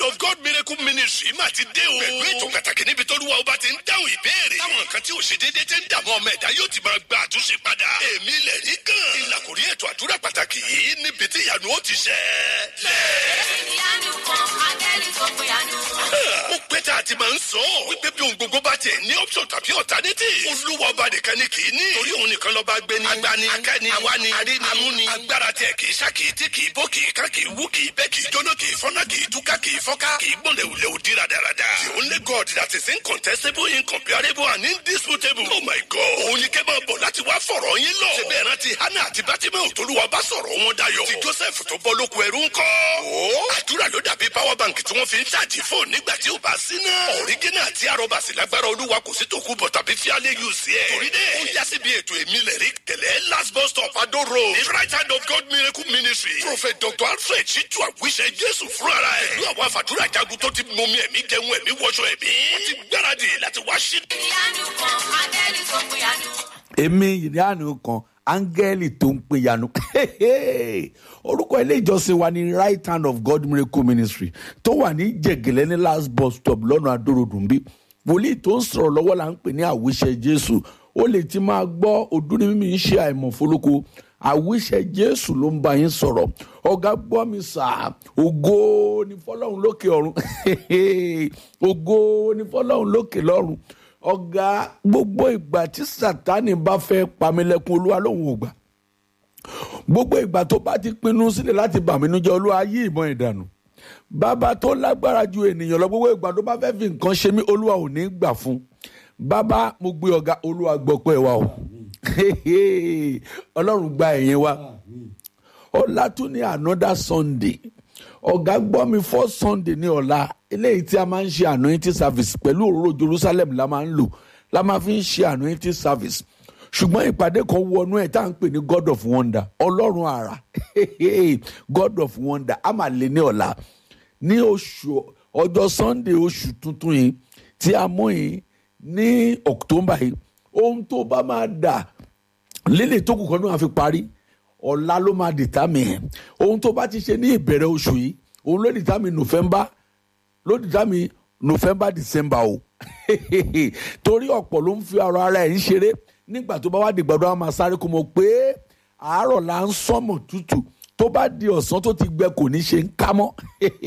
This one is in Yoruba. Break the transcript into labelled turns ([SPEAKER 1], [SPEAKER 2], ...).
[SPEAKER 1] of God miracle ministry má ti dé o. pẹ̀lú ètò pàtàkì níbi tó lúwa ọba ti ń dáhùn ìbéèrè. táwọn nǹkan tí ò ṣe déédéé ti ń dààmú ọmọ ẹ̀dá yóò ti máa gba àtúnṣe padà. èmi lẹ̀ rí gan. ìlàkùrí ètò àdúrà pàtàkì yìí níbi tí ìyanu ó ti ṣẹ.
[SPEAKER 2] ìyanu kan áńgẹ́lì tó pé àánú.
[SPEAKER 1] ó pẹ́ tá a ti máa ń sọ. wípé bí ohun gbogbo bá tiẹ̀ ní option tàbí alternative. olúwa ọba nìkan ni kì í ní. torí òun nìkan lọ́ba gbé ní. agbani akẹ́ni awani arini amúni. agbára tiẹ̀ kì í ṣá kì í tí kì í bó kì í ká kì í wú kì í bẹ́ kì í jóná kì í fọ́nà kì í túká kì í fọ́ká kì í gbọ́n lẹ́wù lẹ́wù dí radarada. the only God that is incontestable incomparable and indisputable. oh my God. òun ni kẹ́ máa bọ̀ láti wá fọ̀rọ̀ yín lọ. ṣe bẹ́ẹ̀ rántí hannah àti bátímẹ́ òtolúwa bá sọ̀rọ̀ wọn dayọ̀. ti joseph tó bọ́ lóko ẹrú ńkọ́. ó àdúrà ló dàbí power bank tí wọ́n fi ń ṣáàjì fóònù nígbà tí ò bá sí náà. ọ̀rígínà àti arọ́bàsì lágbára olúwa kò sí tòkú bọ̀ tàbí fíálẹ̀ yù sí ẹ̀. torí dẹ́ ó yá síbi ètò èmi lẹ̀ rí kẹlẹ́ last bus stop adó road. the right hand of God miracle ministry. prophet dr alfred ṣíjú àwíṣẹ jésù fúnra ẹ̀. pẹ̀lú àwọn àfàdúrà jagun tó ti mọmi ẹ̀mí jẹun ẹ̀mí wọṣọ ẹ̀mí. wọ́n ti gbáradì láti wá sí.
[SPEAKER 2] ìyanu kan áńgẹ́lì tó pé àánú.
[SPEAKER 3] èmi ìyanu kan áńgẹ́lì tó ń pe yanu orúkọ ilé ìjọsìn wa ní right hand of god miracle ministry tó wà ní jẹ̀gẹ̀lẹ́ ní last bus stop lọ́nà adórodùnbí wòlíì tó ń sọ̀rọ̀ lọ́wọ́ là ń pè ní àwíṣẹ jésù ó lè ti máa gbọ́ ọdún ní mímí ń ṣe àìmọ̀ fólókó àwíṣẹ jésù ló ń bá yín sọ̀rọ̀ ọ̀gá gbọ́ mi sà ògo ní fọlọ́run lókè ọ̀run ògo ní fọlọ́run lókè lọ́run ọ̀gá gbogbo ìgbà tí sátani bá fẹ́ pamílẹ̀kùn olúwa lòun ò gbà gbogbo ìgbà tó bá ti pinnu sílẹ̀ láti bà mí nújẹ́ olúwa yí ìmọ̀ ìdànù bàbá tó lágbára ju ènìyàn lọ gbogbo ìgbà tó bá fẹ́ fi nǹkan ṣe mí olúwa ò ní gbà fún bàbá mo gbé ọ̀gá olúwa gbọ́ pẹ́ wa o ọlọ́run gba ẹ̀yìn wa ọ̀la tún ní another sunday ọ̀gá gbọ́ mi fọ́ sunday ní ọ̀la eléyìí tí a máa ń ṣe anointing service pẹ̀lú òróró jerusalem la máa ń lò la máa fi ń ṣe anointing service ṣùgbọ́n ìpàdé kan wọnú ẹ̀ tá à ń pè ní god of wonder ọlọ́run àrà god of wonder a máa lè ní ọ̀la ní oṣù ọjọ́ sunday oṣù tuntun yìí tí a mú yìí ní october yìí ohun tó bá máa dà lílè tó kù kan náà fi parí ọ̀la ló máa determine ohun tó bá ti ṣe ní ìbẹ̀rẹ̀ oṣù yìí òun ló determine november ló determine november december o torí ọ̀pọ̀ ló ń fi ọ̀rọ̀ ara ẹ̀ ń ṣeré nígbà tó bá wá dìgbàdo àwọn máa sáré kó mọ̀ pé àárọ̀ là ń sọ́mọ̀ tútù tó bá di ọ̀sán tó ti gbẹ kò ní ṣe ń ká mọ́